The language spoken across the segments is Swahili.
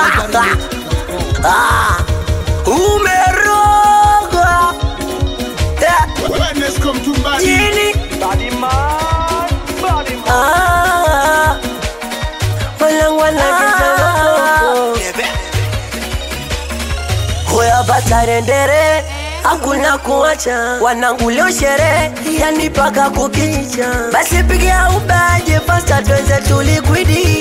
Ah, umerogwa Eh, Wellness come to body. chini Ah, wanangu wanakizamako hoya batarendere hakuna kuacha wanangu leo sherehe yani paka kukicha basi pigia ubaje fasta tweze tulikwidi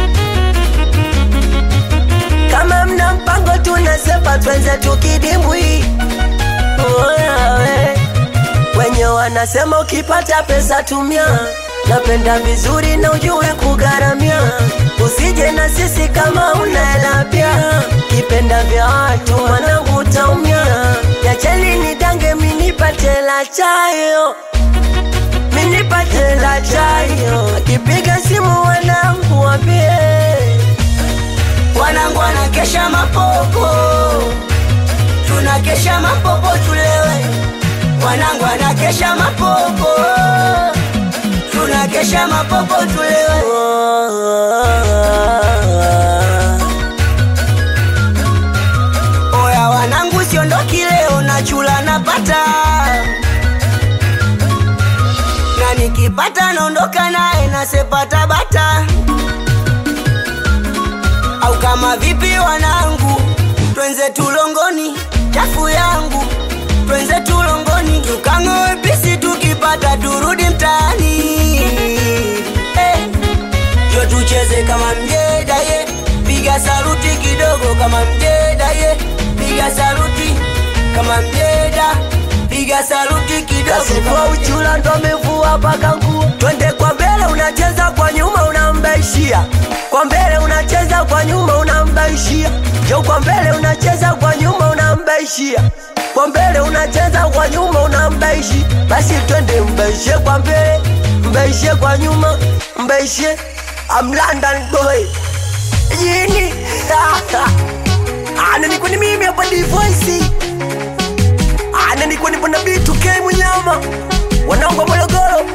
kama mna mpango tunasepa twenze tukidimbwi Oya we. wenye wanasema ukipata pesa tumia napenda vizuri na ujue kugharamia usije na sisi kama unaela pia kipenda vya watu mwanangu utaumia yacheni nidange minipate la chayo minipate la chayo akipiga simu wanangu wambie wanangu wanakesha mapopo tunakesha mapopo tulewe wanangu wanakesha mapopo tunakesha mapopo tulewe oya wanangu siondoki leo na chula napata na nikipata naondoka naye nasepata bata au kama vipi wanangu twenze tulongoni chafu yangu twenze tulongoni tukang'oe pisi tukipata turudi mtaani eh, yo tucheze kama mjeda ye piga saruti kidogo kama mjeda ye piga saruti kama mjeda piga saruti kidogo kasifua kama uchula ndo amevua paka nguo twende kwa mbele unacheza kwa nyuma unambaishia kwa mbele unacheza kwa nyuma unambaishia jo kwa mbele unacheza kwa nyuma unambaishia kwa mbele unacheza kwa nyuma unambaishi basi twende mbaishie kwa mbele mbaishie kwa nyuma mbaishie I'm London boy yini ana niko ni mimi hapa divoisi ana niko nipo na B2K mnyama wanangu wa Morogoro